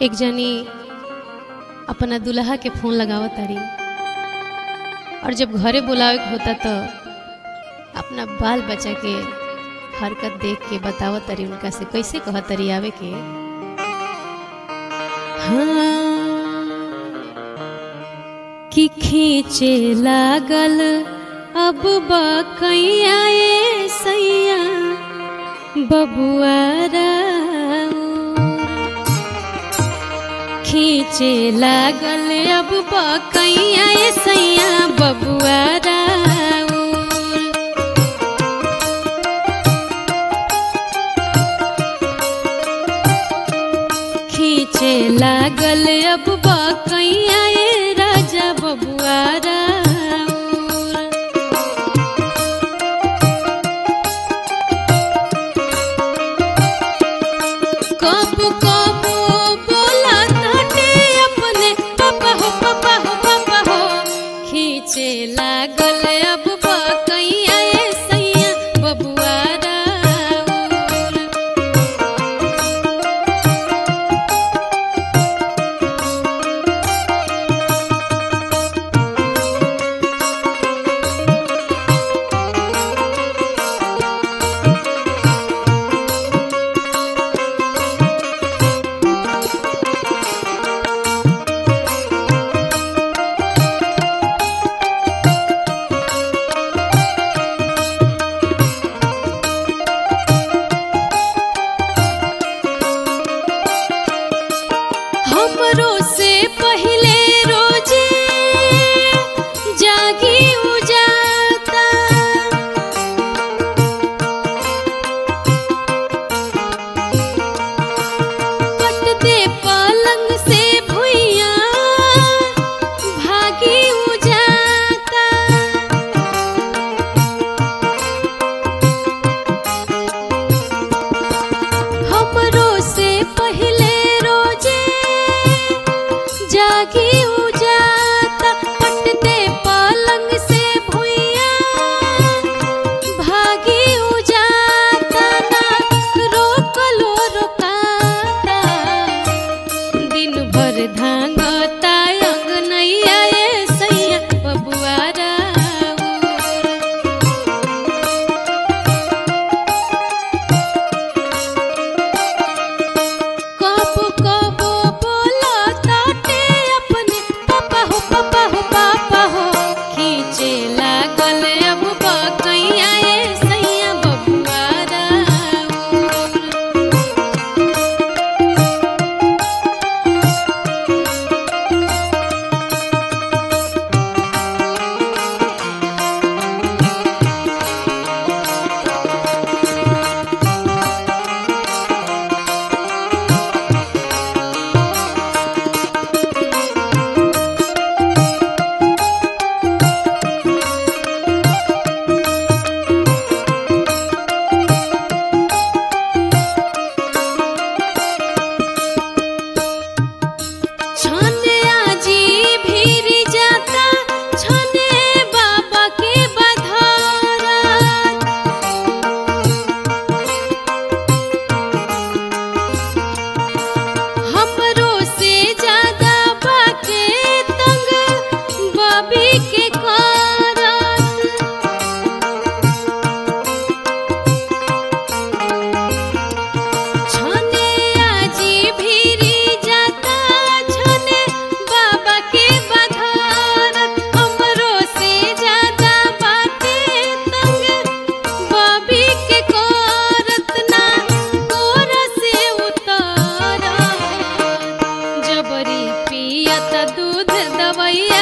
एक जनी अपना दुल्हा के फोन लगावत तारी और जब घरे बुलावे के होता तो अपना बाल बच्चा के हरकत देख के बतावत तारी उनका से कैसे कहत तारी आवे के हाँ कि खींचे लागल अब बकैया ए सैया बबुआरा खींचे लागल अब बकैया ए सैया बबुआरा खींचे लागल अब बकैया ए राजा बबुआरा कब कब बोला ताटे अपने पापा हो पापा हो पापा हो खींचे लागल अब बकैया ए सैया बबुआरा हमरो से पहले रोजे जागी उजाता पट दे पलंग से भुइया भागी उजाता हमरो से पहले रोजे जागी उजाता पटते पलंग से भुइया भागी उजाता ना रोकलो रोकाता दिन भर धांगता अंगनैया ए सैया बबुआरा कब कब बोला ताटे अपने पापा हो पापा हो पापा हो खींचे लागल अब बकैया ए सैया बबुआरा छने आजी भीर जाता छने बाबा के बधारा हमरो से ज्यादा बाके तंग बबी के कारण छने आजी भीरी जाता छने बाबा के बधार हमरो से ज्यादा बाटे तंग बबी के करत ना तोर से उतार जबरी पियत दूध दवैया